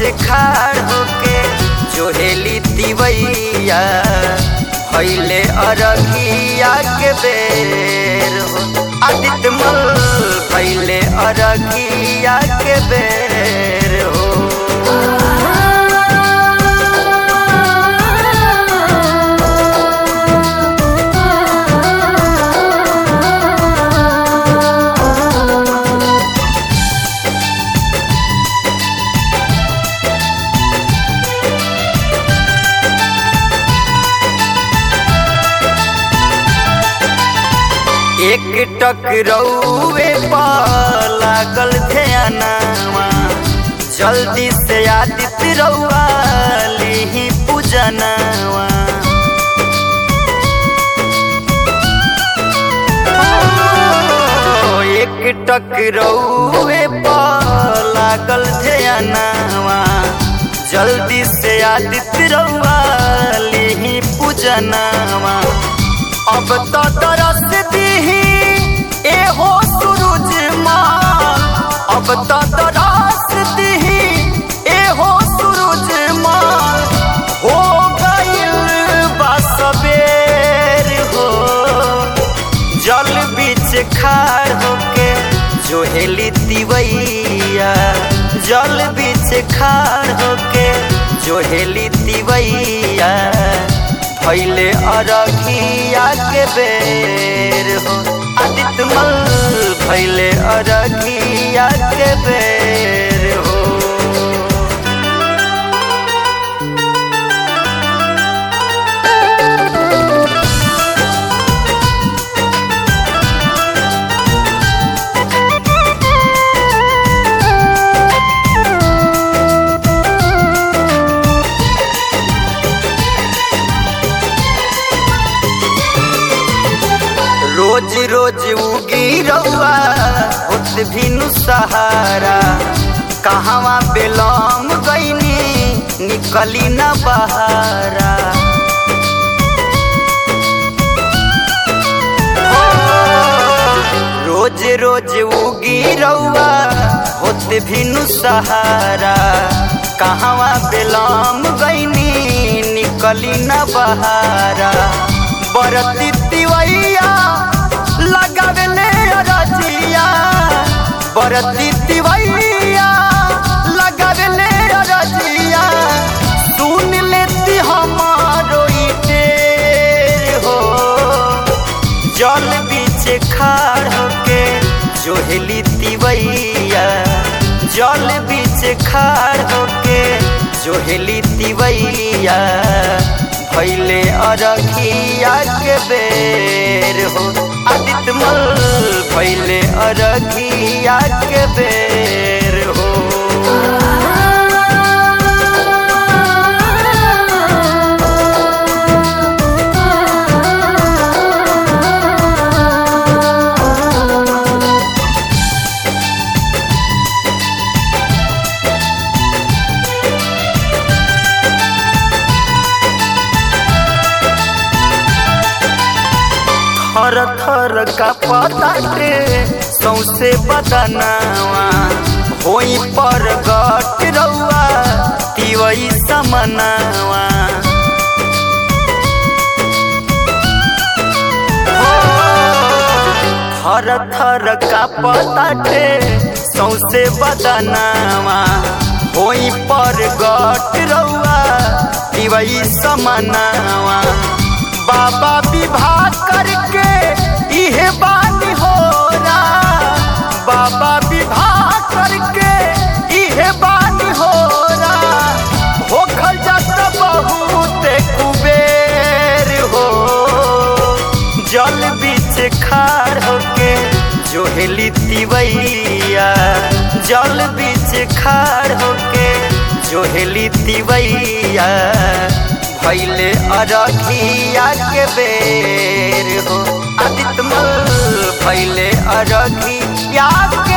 खाड़ होके जोहेली दिवैया भैले अरघिया के बेर हो आदित्य मल भैले अरघिया के बेर हो एक टकरौए पर लागल ध्यानवा जल्दी से आदित्य रउआ लिही पूजनवा ओ, एक टकरौए पर लागल ध्यानवा जल्दी से आदित्य रउआ लिही पूजनवा अब तो तरस दीही एहो सूरज माल अब तो तरस दीही एहो सूरज माल हो गइल बा सबेर हो जल बीच खाड़ होके जोहेली दिवैया जल बीच खाड़ होके जोहेली दिवैया भैले अरघिया के बेर हो आदित्य मल भैले अरघिया के बेर हो रोज रोज उगी रउआ होत भिनु सहारा कहवा बेलम गईनी निकली न बहारा रोज रोज उगी रउआ होत भिनु सहारा कहवा बेलम गईनी निकली न बहारा बरती तिवैया लगावेले रजिया बरती तिवैया लगावेले रजिया सुन लेती हमारो ई टेर हो जल बीच खाड़ होके जोहेली तिवैया जल बीच खाड़ होके जोहेली तिवैया भैले अरघिया के बेर हो आदित्य मल भैले अरघिया के बेर हो थर थर का पताटे सौसे बदनावा होई पर गट रउआ तिवई समनावा थर थर का पताटे सौसे बदनावा होई पर गट रउआ तिवई समनावा बाबा विवाह करके इहे बानी हो बाबा विवाह करके इहे बानी हो होखल जात बहुत कुबेर हो जल बीच खाड़ होके जोहेली तिवैया जल बीच खाड़ होके जोहेली तिवैया भैले अरघिया के बेर हो आदित्य मल भैले अरघिया के